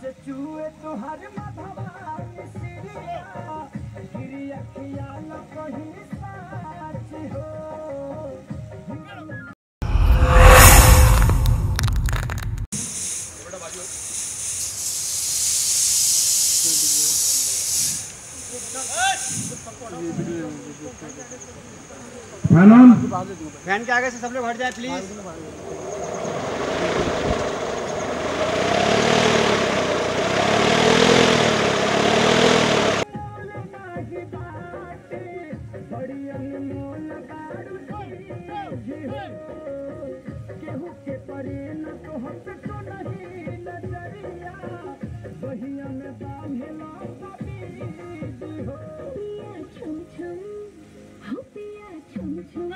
से चूहे तुहर मधवा मिसरिया गिरी अखिया न कहीं साच हो फैन ऑन फैन के आगे से सब लोग हट जाए प्लीज नाही बाटे बड़ी अनमोल बारू जी हो केहू के परे न तो हम तो नहीं नजरिया बहिया में बांधेला पपी हो छुम छुम हो पिया छुम छुम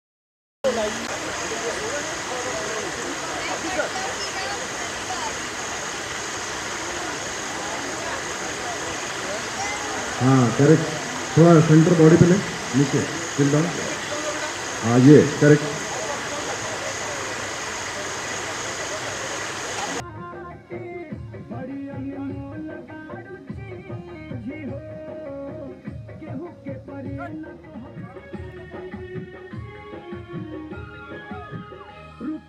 हाँ करेक्ट थोड़ा सेंटर बॉडी पे ले नीचे चिल डाउन हाँ ये करेक्ट बड़ी अनमोल बारू जी हो केहू के परे न तो रूप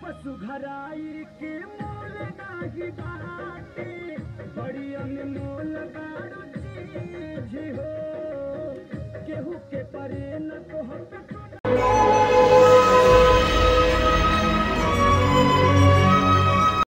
सुघराई के मोल नाही बाटे बड़ी अनमोल बारू